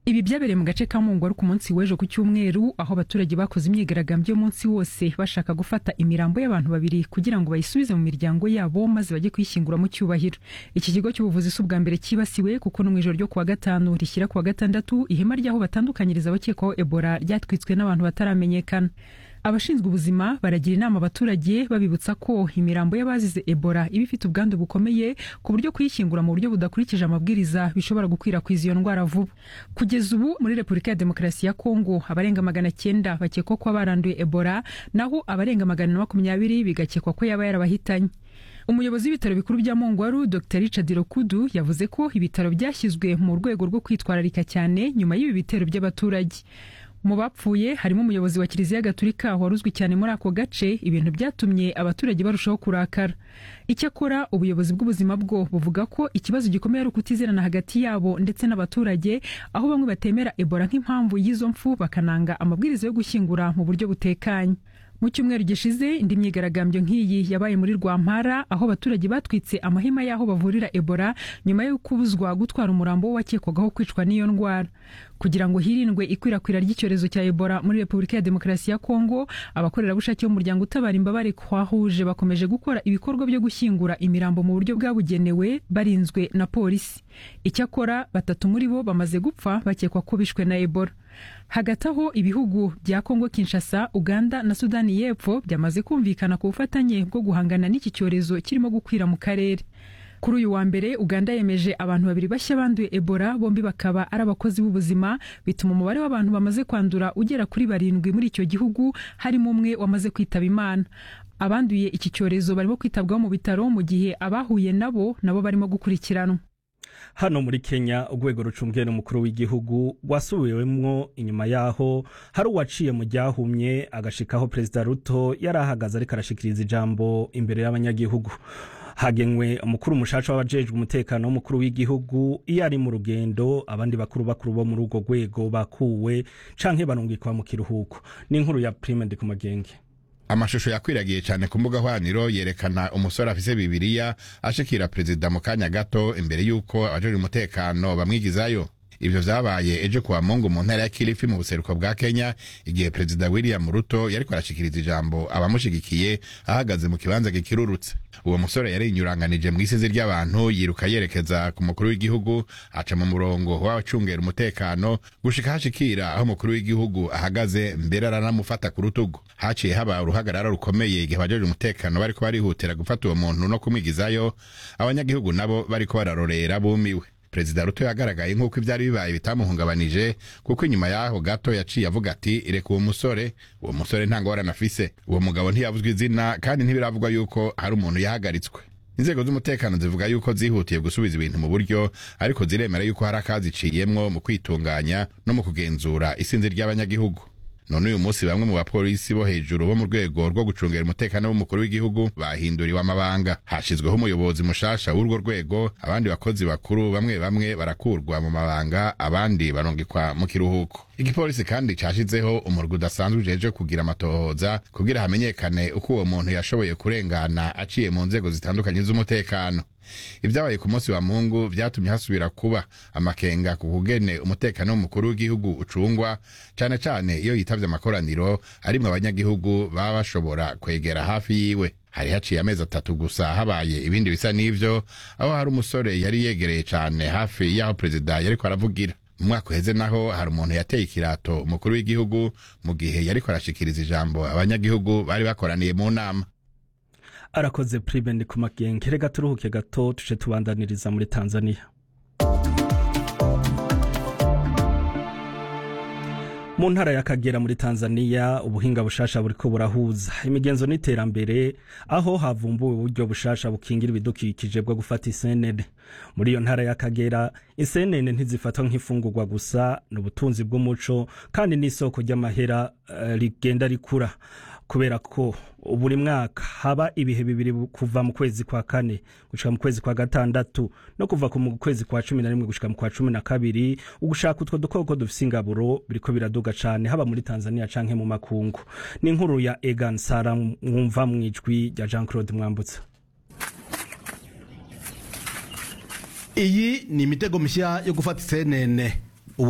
ibi byabereye mu gace ka mungwaru ku munsi w'ejo ku cyumweru aho abaturage bakoze imyigaragambyo y'umunsi wose bashaka gufata imirambo y'abantu babiri kugira ngo bayisubize mu miryango yabo maze bajye kuyishyingura mu cyubahiro iki kigo cy'ubuvuzi si ubwa mbere cyibasiwe kuko no mu ijoro ryo kuwa gatanu rishyira kuwa gatandatu ihema ry'aho batandukanyiriza abakekwaho ebola ryatwitswe n'abantu bataramenyekana abashinzwe ubuzima baragira inama abaturage babibutsa ko imirambo y'abazize ebola iba ifite ubwandu bukomeye ku buryo kuyishyingura mu buryo budakurikije amabwiriza bishobora gukwirakwiza iyo ndwara vuba kugeza ubu muri repubulika ya demokarasi ya kongo abarenga magana cyenda bakekwa ko baranduye ebola naho abarenga magana makumyabiri bigakekwa ko yaba yarabahitanye umuyobozi w'ibitaro bikuru bya mongwaru dr richard rokudu yavuze ko ibitaro byashyizwe mu rwego rwo kwitwararika cyane nyuma y'ibi bitero by'abaturage mu bapfuye harimo umuyobozi wa kiliziya gatulika wari uzwi cyane muri ako gace ibintu byatumye abaturage barushaho kurakara icyakora ubuyobozi bw'ubuzima bwo buvuga ko ikibazo gikomeye ari ukutizerana hagati yabo ndetse n'abaturage aho bamwe batemera ebola nk'impamvu y'izo mfu bakananga amabwiriza yo gushyingura mu buryo butekanye mu cyumweru gishize indi myigaragambyo nk'iyi yabaye muri rwampara aho abaturage batwitse amahema y'aho bavurira ebola nyuma yo kubuzwa gutwara umurambo wakekwagaho kwicwa n'iyo ndwara kugira ngo hirindwe ikwirakwira ry'icyorezo cya ebola muri repubulika ya demokarasi ya kongo abakorerabushake b'umuryango utabara imbabare kwahuje bakomeje gukora ibikorwa byo gushyingura imirambo mu buryo bwabugenewe barinzwe na polisi icyakora batatu muri bo bamaze gupfa bakekwa ko bishwe na ebola hagati aho ibihugu bya kongo kinshasa uganda na sudani y'epfo byamaze kumvikana ku bufatanye bwo guhangana n'iki cyorezo kirimo gukwira mu karere kuri uyu wa mbere uganda yemeje abantu babiri bashya banduye ebola bombi bakaba ari abakozi b'ubuzima bituma umubare w'abantu bamaze kwandura ugera kuri barindwi muri icyo gihugu harimo umwe wamaze kwitaba imana abanduye iki cyorezo barimo kwitabwaho mu bitaro mu gihe abahuye nabo nabo barimo gukurikiranwa hano muri kenya urwego rucumbwiye n'umukuru w'igihugu wasubiwemwo inyuma yaho hari uwaciye mu ryahumye agashikaho perezida ruto yari ahagaze ariko arashikiriza ijambo imbere y'abanyagihugu hagenwe umukuru mushasha w'abajejwe umutekano w'umukuru w'igihugu iyo ari mu rugendo abandi bakuru bakuru bo muri urwo rwego bakuwe canke barungikwa mu kiruhuko n'inkuru ya prime ndi ku magenge amashusho yakwiragiye cyane ku mbuga hwaniro yerekana umusore afise bibiriya ashikira perezida mu kanya gato imbere y'uko abajejwe umutekano bamwigizayo ivyo vyabaye ejo kuwa mungu mu ntara ya kilifi mu buseruko bwa kenya igihe perezida william ruto yariko arashikiriza ijambo abamushigikiye ahagaze mu kibanza gikirurutse uwo musore yari inyuranganije mu isizi ry'abantu yiruka yerekeza ku mukuru w'igihugu aca mu murongo w'abacungera umutekano gushika hashikira aho umukuru w'igihugu ahagaze mbere aranamufata ku rutugu haciye haba uruhagarara rukomeye igihe abajeje umutekano bariko barihutira gufata uwo muntu no kumwigizayo abanyagihugu nabo bariko bararorera bumiwe perezida ruto yagaragaye nk'uko ibyari bibaye bitamuhungabanije kuko inyuma y'aho gato yaciye avuga ati reka uwo musore uwo musore nta ngorane afise uwo mugabo ntiyavuzwe izina kandi ntibiravugwa yuko hari umuntu yahagaritswe inzego z'umutekano zivuga yuko zihutiye gusubiza ibintu mu buryo ariko ziremera yuko hari akaziciyemwo mu kwitunganya no mu kugenzura isinzi ry'abanyagihugu none uyu munsi bamwe mu bapolisi bo hejuru bo mu rwego rwo gucungera umutekano w'umukuru w'igihugu bahinduriwe amabanga hashizweho umuyobozi mushasha w'urwo rwego abandi bakozi bakuru bamwe bamwe barakurwa mu mabanga abandi barungikwa mu kiruhuko igipolisi kandi cashizeho umurwi udasanzwe ujeje kugira amatohoza kugira hamenyekane uko uwo muntu yashoboye kurengana aciye mu nzego zitandukanye z'umutekano ibyabaye ku munsi wa mungu vyatumye hasubira kuba amakenga ku kugene umutekano w'umukuru w'igihugu ucungwa cane cane iyo yitavye amakoraniro arimwo abanyagihugu baba bashobora kwegera hafi yiwe hari haciye amezi atatu gusa habaye ibindi bisa n'ivyo aho hari umusore yari yegereye cane hafi y'aho perezida yariko aravugira mu mwaka uheze naho hari umuntu yateye ikirato umukuru w'igihugu mu gihe yariko arashikiriza ijambo abanyagihugu bari bakoraniye mu nama arakoze prime ndi ku magenge reka turuhuke gato tuje tubandaniriza muri tanzania mu ntara y'akagera muri tanzania ubuhinga bushasha buriko burahuza imigenzo n'iterambere aho havumbuwe uburyo bushasha bukingira ibidukikije bwo gufata isenene muri iyo ntara y'akagera isenene ntizifatwa nk'ifungurwa gusa ni ubutunzi bw'umuco kandi n'isoko ry'amahera uh, rigenda rikura kubera ko buri mwaka haba ibihe bibiri kuva mu kwezi kwa kane gushika mu kwezi kwa gatandatu no kuva mu kwezi kwa cumi na rimwe gushika mu kwa cumi na kabiri ugushaka utwo dukoko dufise ingaburo biriko biraduga cane haba muri tanzania canke mu makungu ni inkuru ya egan sara mwumva mwijwi rya jean claude mwambutsa iyi ni imitego mishya yo gufata isenene